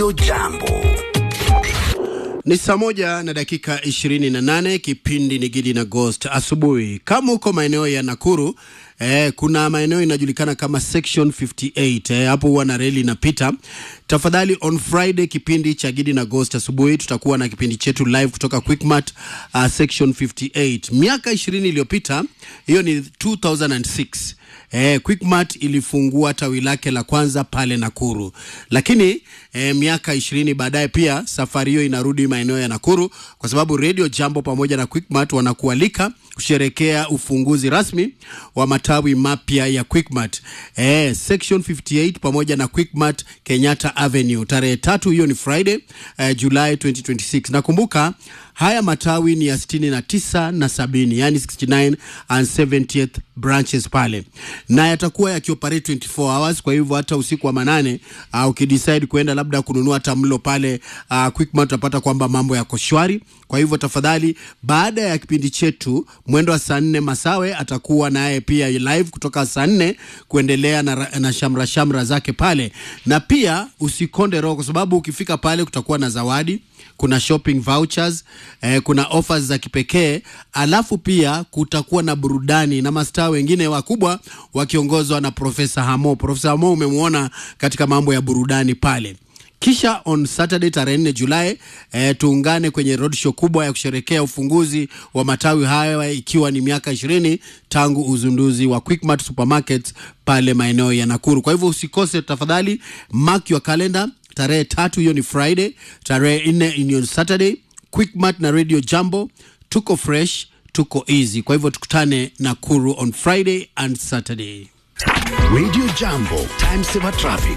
Jambo. Ni saa moja na dakika ishirini na nane. Kipindi ni Gidi na Ghost asubuhi. Kama uko maeneo ya Nakuru eh, kuna maeneo inajulikana kama section 58 eh, hapo huwa na reli inapita. Tafadhali on Friday kipindi cha Gidi na Ghost asubuhi tutakuwa na kipindi chetu live kutoka Quickmart uh, section 58. Miaka 20 iliyopita, hiyo ni 2006 Eh, Quickmart ilifungua tawi lake la kwanza pale Nakuru, lakini eh, miaka ishirini baadaye pia safari hiyo inarudi maeneo ya Nakuru kwa sababu Radio Jambo pamoja na Quickmart wanakualika kusherekea ufunguzi rasmi wa matawi mapya ya Quickmart eh, section 58 pamoja na Quickmart Kenyatta Avenue tarehe tatu, hiyo ni Friday eh, July 2026. Nakumbuka haya matawi ni ya 69 na 70, yani 69 and 70th branches pale, na yatakuwa yakioperate 24 hours. Kwa hivyo hata usiku wa manane uh, ukidecide kuenda labda kununua hata mlo pale uh, Quickmart utapata kwamba mambo yako shwari. Kwa hivyo tafadhali, baada ya kipindi chetu mwendo wa saa nne Masawe atakuwa naye pia live kutoka saa nne kuendelea na, na shamra shamra zake pale, na pia usikonde roho, kwa sababu ukifika pale kutakuwa na zawadi kuna shopping vouchers eh, kuna offers za kipekee, alafu pia kutakuwa na burudani na mastaa wengine wakubwa wakiongozwa na Profesa Hamo. Profesa Hamo umemwona katika mambo ya burudani pale. Kisha on Saturday tarehe 4 Julai eh, tuungane kwenye roadshow kubwa ya kusherekea ufunguzi wa matawi haya ikiwa ni miaka ishirini tangu uzinduzi wa Quickmart Supermarket pale maeneo ya Nakuru. Kwa hivyo usikose tafadhali, mark your calendar tarehe tatu, hiyo ni Friday. Tarehe nne ni Saturday. Quickmart na Radio Jambo, tuko fresh, tuko easy. Kwa hivyo tukutane Nakuru on Friday and Saturday. Radio Jambo, time saver traffic.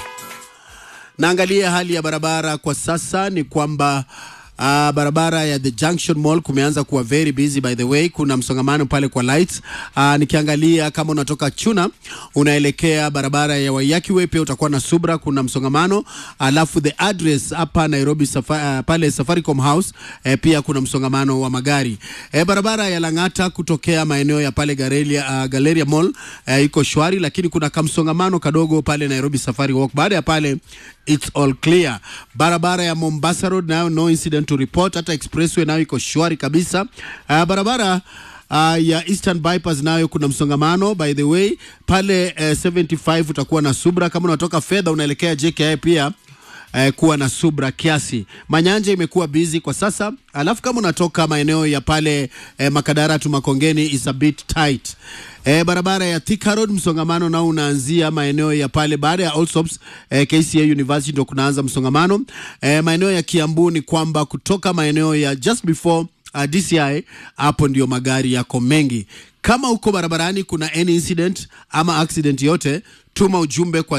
Naangalia hali ya barabara kwa sasa ni kwamba Uh, barabara ya the Junction Mall kumeanza kuwa very busy by the way, kuna msongamano pale kwa lights. Uh, nikiangalia kama unatoka Chuna unaelekea barabara ya Waiyaki Way pia utakuwa na Subra, kuna msongamano. Alafu the address hapa Nairobi safa, uh, pale Safaricom House eh, pia kuna msongamano wa magari. Eh, barabara ya Lang'ata kutokea maeneo ya pale Galeria, uh, Galleria Mall eh, iko shwari, lakini kuna kamsongamano kadogo pale Nairobi Safari Walk. Baada ya pale it's all clear. Barabara ya Mombasa Road nayo no incident to report, hata expressway nayo iko shwari kabisa. Uh, barabara Uh, ya Eastern Bypass nayo kuna msongamano by the way pale uh, 75 utakuwa na subra kama unatoka fedha unaelekea JKI pia eh, kuwa na subra kiasi. Manyanja imekuwa busy kwa sasa, alafu kama unatoka maeneo ya pale eh, Makadara tu Makongeni is a bit tight. Eh, barabara ya Thika Road msongamano nao unaanzia maeneo ya pale baada ya Allsops eh, KCA University ndio kunaanza msongamano. Eh, maeneo ya Kiambu ni kwamba kutoka maeneo ya just before uh, DCI hapo ndio magari yako mengi. Kama uko barabarani kuna any incident ama accident yote, tuma ujumbe kwa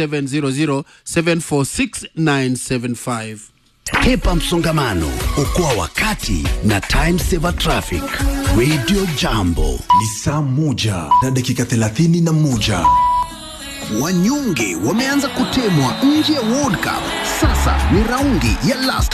0700746975. Hepa msongamano, okoa wakati na time saver traffic. Radio Jambo. Ni saa moja na dakika thelathini na moja. Wanyonge wameanza kutemwa nje ya World Cup. Sasa ni raundi ya last